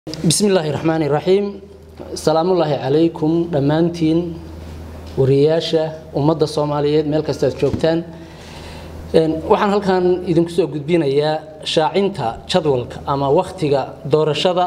bismillaahi raxmaani raxiim salaamullaahi calaykum dhammaantiin wariyayaasha ummadda soomaaliyeed meel kastaad joogtaan waxaan halkan idinku soo gudbinayaa shaacinta jadwalka ama wakhtiga doorashada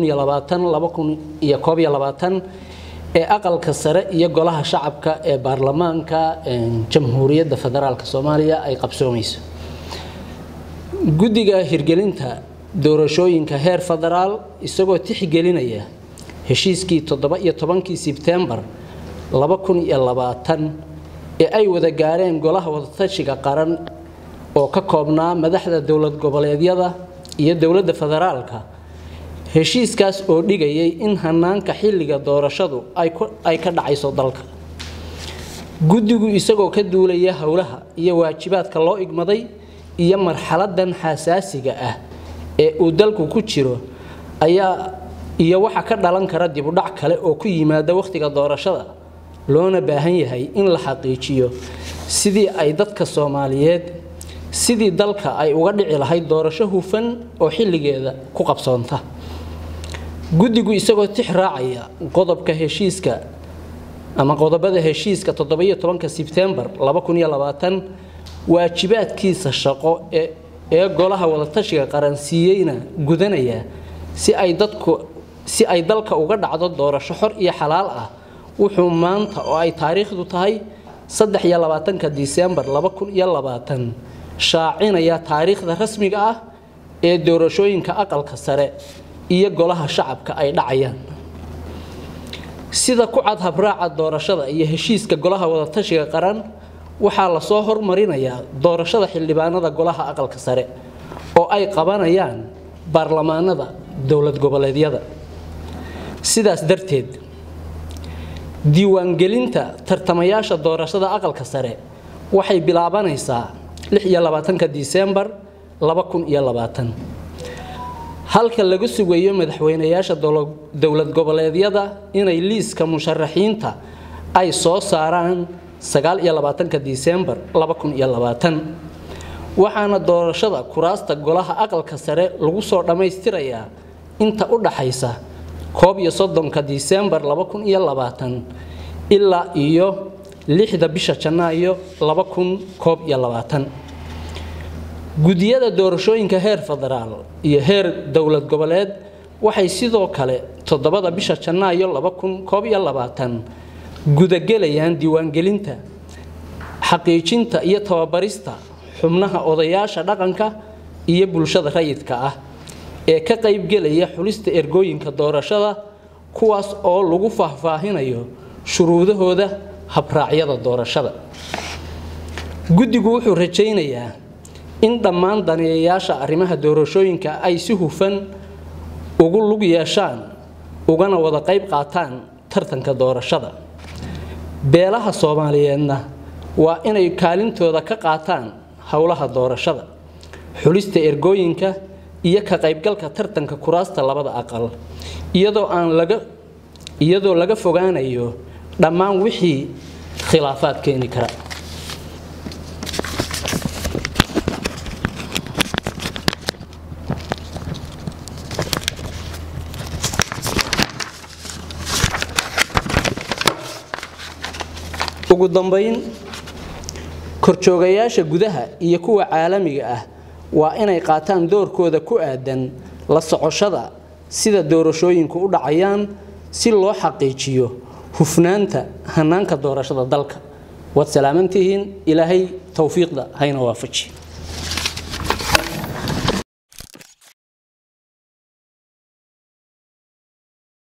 ee aqalka sare iyo golaha shacabka ee baarlamaanka jamhuuriyadda federaalk soomaaliya ay qabsoomayso guddiga hirgelinta doorashooyinka heer federaal isagoo tixgelinaya heshiiskii toddoba-iyo tobankii sebtembar ee ay wada gaareen golaha wadatashiga qaran oo ka koobnaa madaxda dowlad goboleedyada iyo dowladda federaalka heshiiskaas oo dhigayay in hanaanka xilliga doorashadu ay ka dhacayso dalka guddigu isagoo ka duulaya howlaha iyo waajibaadka loo igmaday iyo marxaladan xasaasiga ah ee uu dalku ku jiro ayaa iyo waxa ka dhalan kara dibudhac kale oo ku yimaada wakhtiga doorashada loona baahan yahay in la xaqiijiyo sidii ay dadka soomaaliyeed sidii dalka ay uga dhici lahayd doorasho hufan oo xilligeeda ku qabsoonta guddigu isagoo tix raacaya qodobka heshiiska ama qodobada heshiiska toddobiyo tobanka sebtembar waajibaadkiisa shaqo ee golaha wadatashiga qaransiiyeyna gudanaya si ay dadku si ay dalka uga dhacdo doorasho xor iyo xalaal ah wuxuu maanta oo ay taariikhdu tahay saddex-iyo-labaatanka disembar shaacinaya taariikhda rasmiga ah ee doorashooyinka aqalka sare iyo golaha shacabka ay dhacayaan sida ku cad habraaca doorashada iyo heshiiska golaha wadatashiga qaran waxaa lasoo hormarinayaa doorashada xildhibaanada golaha aqalka sare oo ay qabanayaan baarlamaanada dowlad goboleedyada sidaas darteed diiwaangelinta tartamayaasha doorashada aqalka sare waxay bilaabanaysaa disembar halka laga sugayo madaxweynayaasha dowlad goboleedyada inay liiska musharaxiinta ay soo saaraan disembar waxaana doorashada kuraasta golaha aqalka sare lagu soo dhammaystirayaa inta u dhaxaysa koob iyo soddonka disembar ilaa iyo lixda bisha janaayo gudiyada doorashooyinka heer federaal iyo heer dowlad goboleed waxay sidoo kale toddobada bisha janaayo gudagelayaan diiwaangelinta xaqiijinta iyo tababarista xubnaha odayaasha dhaqanka iyo bulshada rayidka ah ee ka qaybgelaya xulista ergooyinka doorashada kuwaas oo lagu faahfaahinayo shuruudahooda habraacyada doorashada guddigu wuxuu rajaynayaa in dhammaan daneeyayaasha arrimaha doorashooyinka ay si hufan ugu lug yeeshaan ugana wada qayb qaataan tartanka doorashada beelaha soomaaliyeedna waa inay kaalintooda ka qaataan howlaha doorashada xulista ergooyinka iyo ka qaybgalka tartanka kuraasta labada aqal iyadoo aan laga iyadoo laga fogaanayo dhammaan wixii khilaafaad keeni kara ugu dambayn korjoogayaasha gudaha iyo kuwa caalamiga ah waa inay qaataan doorkooda ku aadan la socoshada sida doorashooyinku u dhacayaan si loo xaqiijiyo hufnaanta hanaanka doorashada dalka waad salaamantihiin ilaahay towfiiqda hayna waafaji